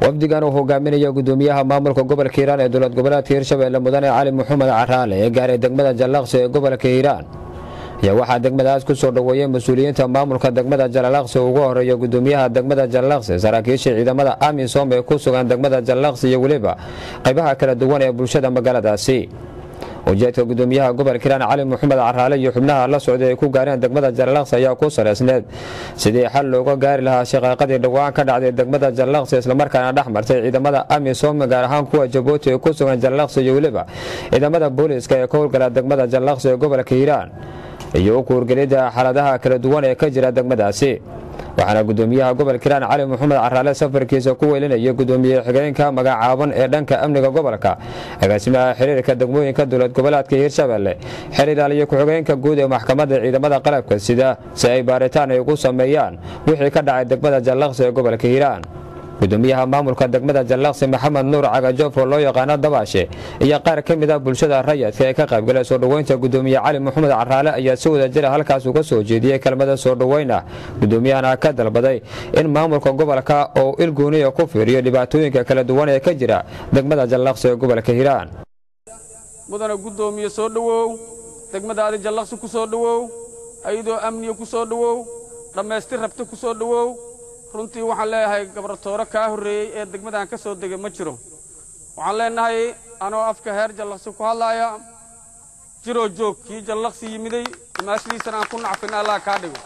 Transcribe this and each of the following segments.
wafdigan uu hogaaminayo gudoomiyaha maamulka gobolka hiiraan ee dowlad goboleedka hirshabelle mudane cali maxamed caraale ee gaaray degmada jallaqsi ee gobolka hiiraan ayaa waxaa degmadaas ku soo dhoweeyey mas-uuliyiinta maamulka degmada jallaqsi ugu horeeya gudoomiyaha degmada jallaqsi saraakiisha ciidamada amisom ee ku sugan degmada jallaqsi iyo weliba qaybaha kala duwan ee bulshada magaaladaasi ujeedka gudoomiyaha gobolka hiiraan cali maxamed caraale iyo xubnaha la socday ay ku gaareen degmada jallaqsi ayaa ku saleysneed sidii xal looga gaari lahaa shaqaaqadii dhowaan ka dhacday degmada jallaqsi islamarkaana dhex martay ciidamada amisom gaar ahaan kuwa jabuuti ee ku sugan jallaqsi iyo weliba ciidamada booliiska ee ka howlgala degmada jallaqsi ee gobolka hiiraan iyo u kuurgelidda xaaladaha kala duwan ee ka jira degmadaasi waxaana gudoomiyaha gobolka hiiraan cali maxamed caraale safarkiisa ku welinaya gudoomiye xigeenka magacaaban ee dhanka amniga gobolka agaasimaha xiriirka degmooyinka dowlad goboleedka hiirshabelle xiriiraal iyo ku-xigeenka guud ee maxkamadda ciidamada qalabka sida si ay baaritaan ay ugu sameeyaan wixii ka dhacay degmada jallaqsi ee gobolka hiiraan gudoomiyaha maamulka degmada jallaqsi maxamed nuur cagajofro loo yaqaano dabaashe iyo qaar ka mid ah bulshada rayadka ee ka qaybgalay soo dhoweynta gudoomiye cali maxamed caraale ayaa si wada jira halkaas uga soo jeediyey kelmada soo dhoweyn ah gudoomiyahana ka dalbaday in maamulka gobolka oo ilgooniya ku fiiriyo dhibaatooyinka kala duwan ee ka jira degmada jallaqsi ee gobolka hiiraan mudana gudoomiye soo dhowow degmada adi jallaqsi ku soo dhowow ayadoo amniga ku soo dhowow dhammaystir rabta ku soo dhowow runtii waxaan leeyahay gabartoore kaa horreeyey ee degmadan ka soo degay ma jiro waxaan leenahay anoo afka heer jallaqsi ku hadlaaya jiroo joog kii jallaqsi yimiday imaashadiisana aan ku nacfin allah kaa dhigo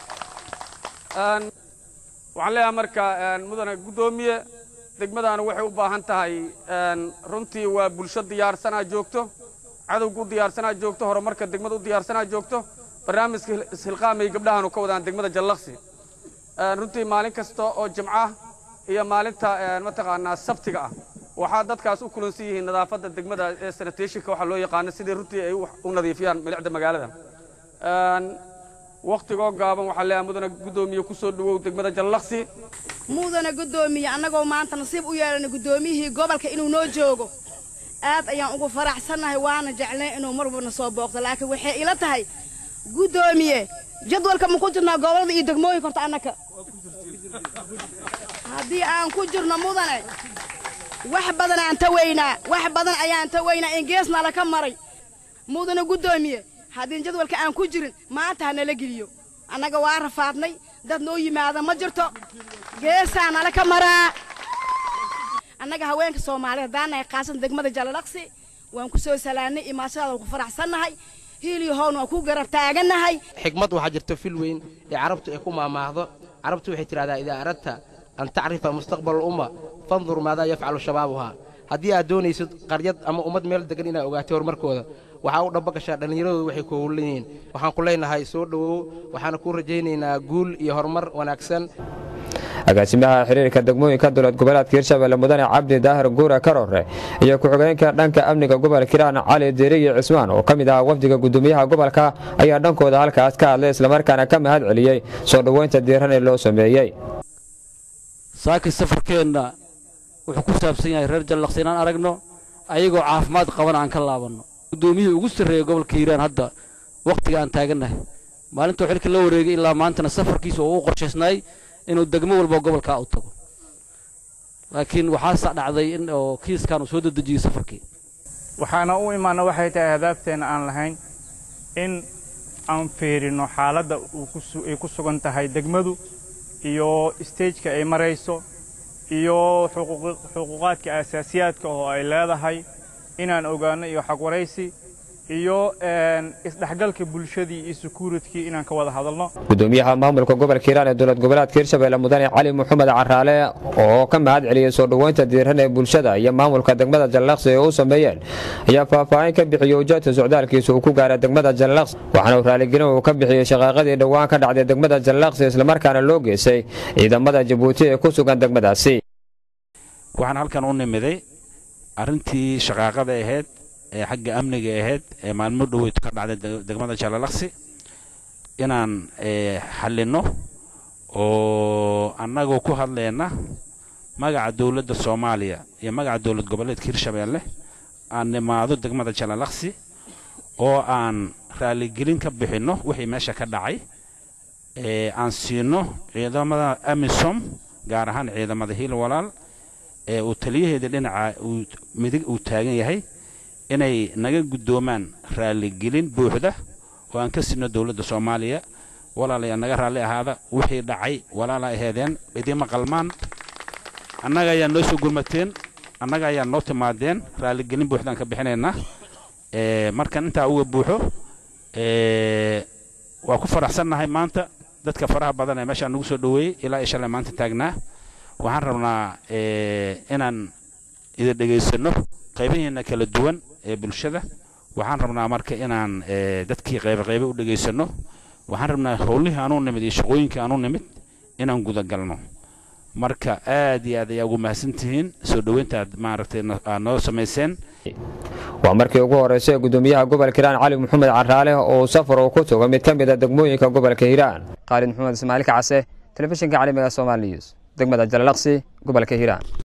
waxaan leeyahay marka mudane guddoomiye degmadaan waxay u baahan tahay runtii waa bulsho diyaarsanaa joogto cadowga u diyaarsanaa joogto horumarka degmada u diyaarsanaa joogto barnaamijka ishilqaamay gabdhahaanu ka wadaan degmada jallaqsi runtii maalin kasta oo jimca iyo maalinta mataqaanaa sabtiga ah waxaa dadkaas u kulansan yihiin nadaafadda degmada ee sanitationka waxaa loo yaqaano sidii runtii ay u nadiifiyaan milicda magaalada wakhtigoo gaaban waxaa leeyahay mudane guddoomiye ku soo dhowow degmada jallaqsi mudane guddoomiye annagoo maanta nasiib u yeelana guddoomiyihii gobolka inuu noo joogo aad ayaan ugu faraxsannahay waana jeclay inuu marwalbana soo booqdo laakiin waxay ila tahay guddoomiye jadwalka ma ku jirnaa gobollada iyo degmooyinka horta annaka haddii aan ku jirno mudane wax badan aan tawaynaa wax badan ayaan tawaynaa in geesna laka maray mudane guddoomiye haddii jadwalka aan ku jirin maanta ha nala geliyo annaga waa rafaadnay dad noo yimaada ma jirto geesaa nala ka maraa annaga haweenka soomaaliya haddaanahay khaasan degmada jalalaqsi waan ku soo salaannay imaashadaada waan ku faraxsannahay hiiliyo howna waan ku garab taagannahay xigmad waxaa jirta fil weyn ee carabtu ay ku maamaahdo carabtu waxay tidhahdaa idaa aradta an tacrifa mustaqbal umma fandur maadaa yafcalu shabaabuhaa haddii aad doonaysid qaryad ama ummad meel degan inaad ogaatay horumarkooda waxaa u dhamba gashaa dhallinyaradooda waxay ku howlan yihiin waxaan ku leenahay soo dhowow waxaana kuu rajaynaynaa guul iyo horumar wanaagsan agaasimaha xiriirka degmooyinka dowlad goboleedka hirshabelle mudane cabdi daahir guure karore iyo ku-xigeenka dhanka amniga gobolka hiiraan cali deriye cismaan oo ka mid ahaa wafdiga gudoomiyaha gobolka ayaa dhankooda halkaas ka hadlay islamarkaana ka mahad celiyey soo dhoweynta diiran ee loo sameeyey saakiin safarkeenna wuxuu ku saabsan yahay reer jallaqsi inaan aragno ayagoo caafimaad qaban aan ka laabanno guddoomiyihii ugu sarreeya gobolka hiiraan hadda wakhtiga aan taagannahay maalintuu xilka la wareegay ilaa maantana safarkiisa oo u qorshaysnaay inuu degmo walba gobolkaa u tago laakiin waxaasa dhacday in oo kiiskan uu soo dedejiyey safarkii waxaana u imaana waxay tahay hadaabteenna aan lahayn in aan fiirino xaaladda ay ku sugan tahay degmadu iyo stageka ay marayso iyo xuquuqaadka asaasiyaadka oo ay leedahay inaan ogaanno iyo xagwaraysi iyo isdhexgalka bulshadii iyo sekuuritkii inaan ka wada hadalno gudoomiyaha maamulka gobolka hiiraan ee dowlad goboleedka hirshabelle mudane cali maxamed caraale oo ka mahad celiyey soo dhoweynta diiran ee bulshada iyo maamulka degmada jallaqsi ee u sameeyeen ayaa faahfaahin ka bixiyey ujeedka socdaalkiisa uu ku gaaray degmada jallaqsi waxaana uu raaligelin uu ka bixiyey shaqaaqadii dhowaan ka dhacday degmada jallaqsi islamarkaana loo geystay ciidamada jabuuti ee ku sugan degmadaasi waxaan halkan u nimiday arrintii shaqaaqada ahayd ee xagga amniga ahayd ee maalmo dhoweyd ka dhacday degmada jallaqsi inaan xallinno oo annagoo ku hadlayna magaca dowladda soomaaliya iyo magaca dowlad goboleedka hirshabeelle aan nimaado degmada jallaqsi oo aan raaligelin ka bixinno wixii meesha ka dhacay aan siino ciidamada amisom gaar ahaan ciidamada hiil walaal ee uu taliyaheeda dhinaca uu midig uu taagan yahay inay naga guddoomaan raalligelin buuxda oo aan ka sidno dowladda soomaaliya walaalayaa naga raalli ahaada wixii dhacay walaala aheedeen idiima qalmaan annaga ayaa noo soo gurmateen annaga ayaa noo timaadeen raalligelin buuxdaan ka bixinaynaa markan intaa uga buuxo waa ku faraxsannahay maanta dadka faraha badan ee meeshaan nagu soo dhoweeyey ilaa iyo shalay maanta taagnaa waxaan rabnaa inaan idin dhegaysanno qaybaheena kala duwan ee bulshada waxaan rabnaa marka inaan dadkii qaybe qaybe u dhegaysanno waxaan rabnaa howlihii aanuu nimid iyo shaqooyinkii aanuu nimid inaan gudagalno marka aad iyo aad ayaa ugu mahadsantihiin soo dhoweynta aad maaragtay aad noo samayseen waa markii ugu horraysay ee guddoomiyaha gobolka hiiraan cali maxamed caraale oo safar uu ku tago mid ka mid a degmooyinka gobolka hiiraan khaalid maxamed ismaaciil kacase telefishinka caalamiga somaali news degmada jalalaqsi gobolka hiiraan